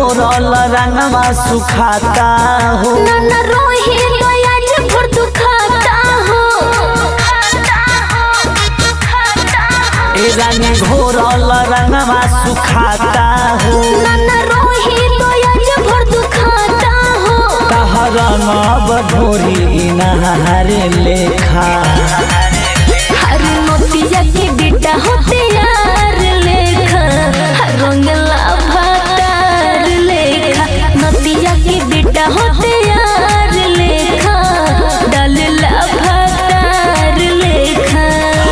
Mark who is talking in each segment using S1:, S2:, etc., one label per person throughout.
S1: घोरल रंगवा सुखाता हो
S2: नाना रोही आज भर दुखाता हो
S1: ए रानी घोरल रंगवा सुखाता हो
S2: नाना रोही आज भर दुखाता हो
S1: तहर नब ढोरी नहारे लेखा
S2: हर मोतिया के बेटा होते यार लेखा हर रंगला भातार लेखा मोतिया के बेटा होते यार लेखा डालला भातार लेखा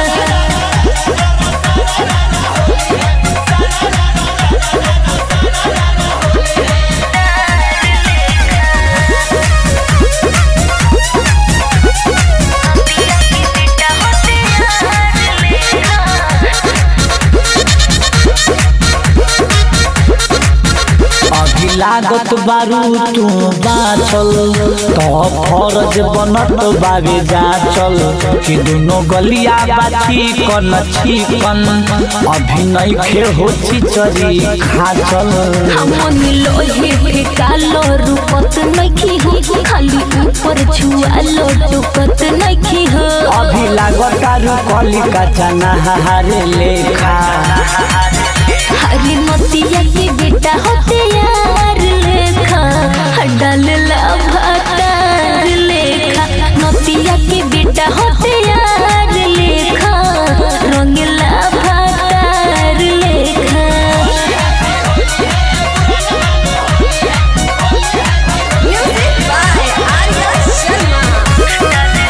S1: अभी लागत बारू तू बाचल तो फरज बनत बावे जाचल कि दुनो गलिया बाछी कन छिकन अभी नहीं खे हो चिचरी खाचल
S2: हमन लोहे फेकालो रुकत नखी हो खाली ऊपर छुआलो टुकत नखी हो
S1: अभी लागत तारू कलिका चना हारे लेखा
S2: हरी मोतिया के बेटा होते यार लेखा डाल ला भातार लेखा मोतिया के बेटा होते यार लेखा रंगला भातार लेखा
S3: Music by Arya Sharma.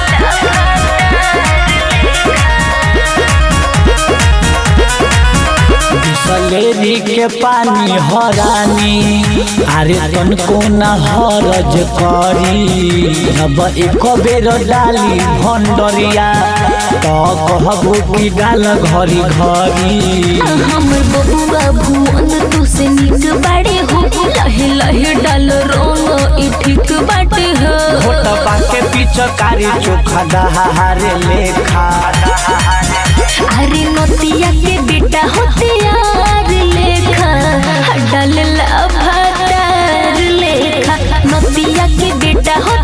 S1: Bisleri के पानी हरानी अरे तन को न हरज करी जब एक बेर डाली भंडरिया तो कहबो कि डाल घरी घरी
S2: हमर बबुआ भुवन तू से निक बाड़े हो लहे लहे डाल रंग ई ठीक बाटे हो
S1: फोटवा के पिचकारी चोखा दहारे लेखा
S2: अरे नतिया के बेटा होते यार लेखा डाल ला भातार लेखा नतिया के बेटा हो